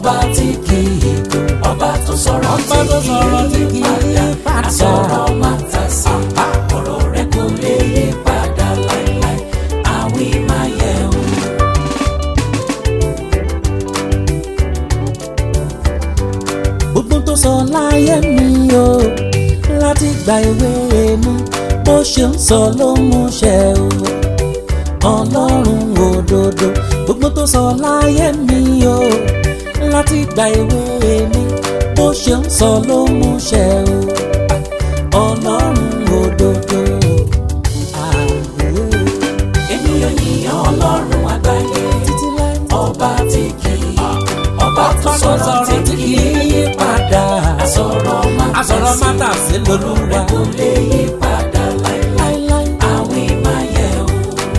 ọba tí kì í kú ọba tó sọ̀rọ̀ Ọba tó sọ̀rọ̀ tí kì í yí padà. àsọ̀rọ̀ máa ta sí ọ̀rọ̀ rẹ̀ kò lè yí padà láéláé àwí máa yẹ o. gbogbo tó sọ láyé mi o láti gba ìwé mi bó ṣe ń sọ ló mú ṣẹ o ọlọ́run òdodo gbogbo tó sọ láyé mi o láti gba ìwé mi bó ṣe ń sọ ló mú ṣẹ o ọlọ́run òdodo. Ah, eh. ènìyàn yìnyín ọlọ́run àgbáyé títí láì ọba tí kì í ọba tó sọ̀rọ̀ tí kì í yí padà àsọ̀rọ̀ máa ta sí Àsọ̀rọ̀ máa tà sí lolúwa. rẹ̀ kò lè yí padà láéláé láíláí. àwí máa yẹ o.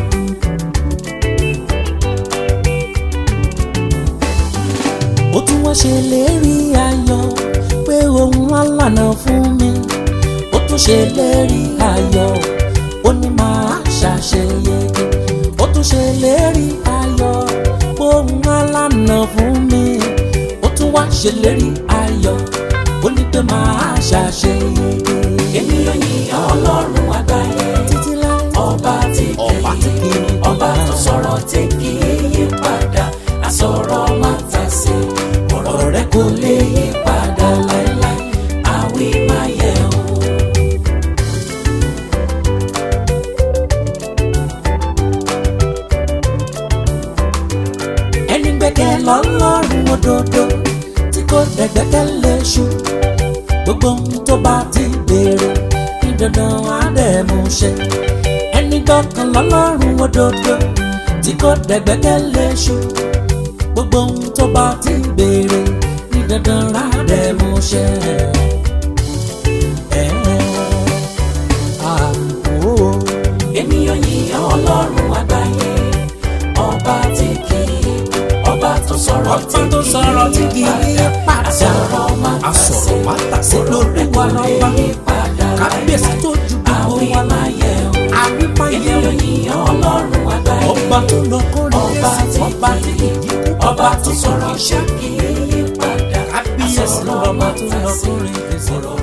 ó tún wá ṣe lérí ayọ̀ pé òun á lànà fún mi ó tún ṣe lérí ayọ̀ ó ní máa ṣàṣeyege ó tún ṣe lérí ayọ̀ pé òun á lànà fún mi ó tún wá ṣe lérí ayọ̀ ó ní pé máa ṣàṣeyege ènìyàn yìnyín ọlọ́run àgbáyé títí láì ọba tí kì Ọba tí kì í í ọba tó sọ̀rọ̀ tí kì í yí padà àsọ̀rọ̀ máa ta sí ọ̀rọ̀ rẹ̀ kò lè yí padà láéláé àwí máa yẹ o. ẹni gbẹ́kẹ̀ lọ́lọ́run òdodo tí kò dẹ̀gbẹ́kẹ̀ léṣu gbogbo ohun tó bá ti béèrè ní dandan á dẹ̀ mú ṣẹ ẹni gbọ́kàn lọ́lọ́run òdodo tí kò dẹ̀gbẹ́kẹ̀ léṣu gbogbo ohun tó bá ti béèrè ní dandan á dẹ̀ mú ṣẹ. Ẹ ah, oh. ènìyàn yìnyín ọlọ́run àgbáyé ọba tí kì í ọba tó sọ̀rọ̀ Ọba tó sọ̀rọ̀ tí kì í yí padà. àsọ̀rọ̀ máa ta sí Àsọ̀rọ̀ máa tà sí ọ̀rọ̀ rẹ̀ kò lè lólúwa yí padà kábíyèsí tó ju gbogbo àwí wa lọ. máa yẹ o. àwímáyé ènìyàn yìnyín ọlọ́run àgbáyé ọba tó lọ kórè ọba ẹsẹ̀ tí ọba tí kì í kì í ọba tó sọ̀rọ̀ tí kì í yí padà kábíyèsí àsọ̀rọ̀ ọba máa tó ta lọ sí kórè ẹsẹ̀ ọ̀rọ̀